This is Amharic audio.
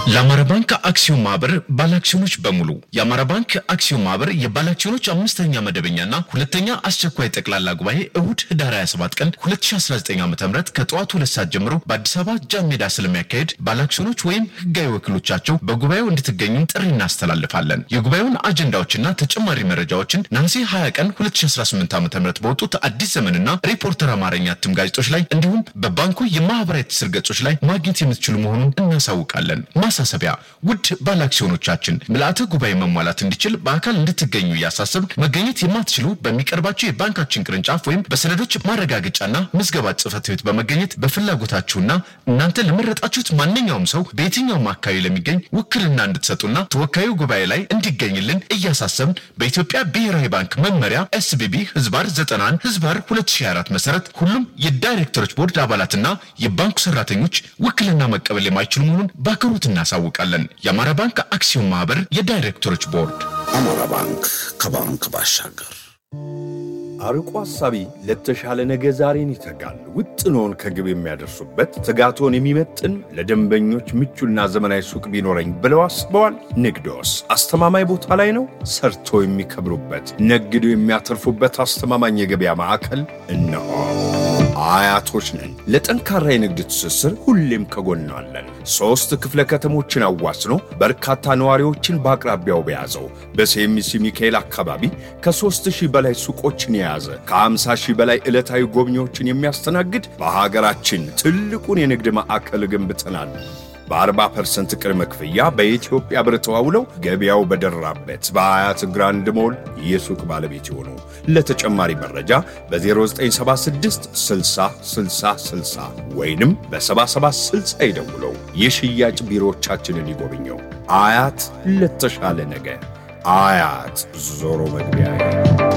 ለአማራ ባንክ አክሲዮን ማህበር ባለአክሲዮኖች በሙሉ የአማራ ባንክ አክሲዮን ማህበር የባለአክሲዮኖች አምስተኛ መደበኛና ሁለተኛ አስቸኳይ ጠቅላላ ጉባኤ እሁድ ህዳር 27 ቀን 2019 ዓ ም ከጠዋቱ ሁለት ሰዓት ጀምሮ በአዲስ አበባ ጃን ሜዳ ስለሚያካሄድ ባለአክሲዮኖች ወይም ህጋዊ ወኪሎቻቸው በጉባኤው እንድትገኙ ጥሪ እናስተላልፋለን። የጉባኤውን አጀንዳዎችና ተጨማሪ መረጃዎችን ነሐሴ 20 ቀን 2018 ዓ ም በወጡት አዲስ ዘመንና ሪፖርተር አማርኛ እትም ጋዜጦች ላይ እንዲሁም በባንኩ የማህበራዊ ትስስር ገጾች ላይ ማግኘት የምትችሉ መሆኑን እናሳውቃለን። ማሳሰቢያ፣ ውድ ባለአክሲዮኖቻችን ምልአተ ጉባኤ መሟላት እንዲችል በአካል እንድትገኙ እያሳሰብ መገኘት የማትችሉ በሚቀርባቸው የባንካችን ቅርንጫፍ ወይም በሰነዶች ማረጋገጫና ምዝገባ ጽህፈት ቤት በመገኘት በፍላጎታችሁና እናንተ ለመረጣችሁት ማንኛውም ሰው በየትኛውም አካባቢ ለሚገኝ ውክልና እንድትሰጡና ተወካዩ ጉባኤ ላይ እንዲገኝልን እያሳሰብን በኢትዮጵያ ብሔራዊ ባንክ መመሪያ ኤስቢቢ ህዝባር 91 ህዝባር 2024 መሰረት ሁሉም የዳይሬክተሮች ቦርድ አባላትና የባንኩ ሰራተኞች ውክልና መቀበል የማይችሉ መሆኑን በአክብሮት እናሳውቃለን። የአማራ ባንክ አክሲዮን ማህበር የዳይሬክተሮች ቦርድ። አማራ ባንክ ከባንክ ባሻገር አርቆ ሐሳቢ ለተሻለ ነገ ዛሬን ይተጋል። ውጥኖን ከግብ የሚያደርሱበት ትጋቶን የሚመጥን ለደንበኞች ምቹና ዘመናዊ ሱቅ ቢኖረኝ ብለው አስበዋል? ንግዶስ አስተማማኝ ቦታ ላይ ነው? ሰርቶ የሚከብሩበት ነግዶ የሚያተርፉበት አስተማማኝ የገበያ ማዕከል እነሆ። አያቶች ነን። ለጠንካራ የንግድ ትስስር ሁሌም ከጎናለን። ሦስት ክፍለ ከተሞችን አዋስኖ በርካታ ነዋሪዎችን በአቅራቢያው በያዘው በሴሚሲ ሚካኤል አካባቢ ከሦስት ሺህ በላይ ሱቆችን የያዘ ከ50 ሺህ በላይ ዕለታዊ ጎብኚዎችን የሚያስተናግድ በሀገራችን ትልቁን የንግድ ማዕከል ገንብተናል። በ40 ፐርሰንት ቅድመ ክፍያ በኢትዮጵያ ብር ተዋውለው ገበያው በደራበት በአያት ግራንድ ሞል የሱቅ ባለቤት የሆኑ ለተጨማሪ መረጃ በ0976 60 60 60 ወይንም በ7760 ይደውለው። የሽያጭ ቢሮዎቻችንን ይጎብኘው። አያት ለተሻለ ነገ። አያት ዞሮ መግቢያ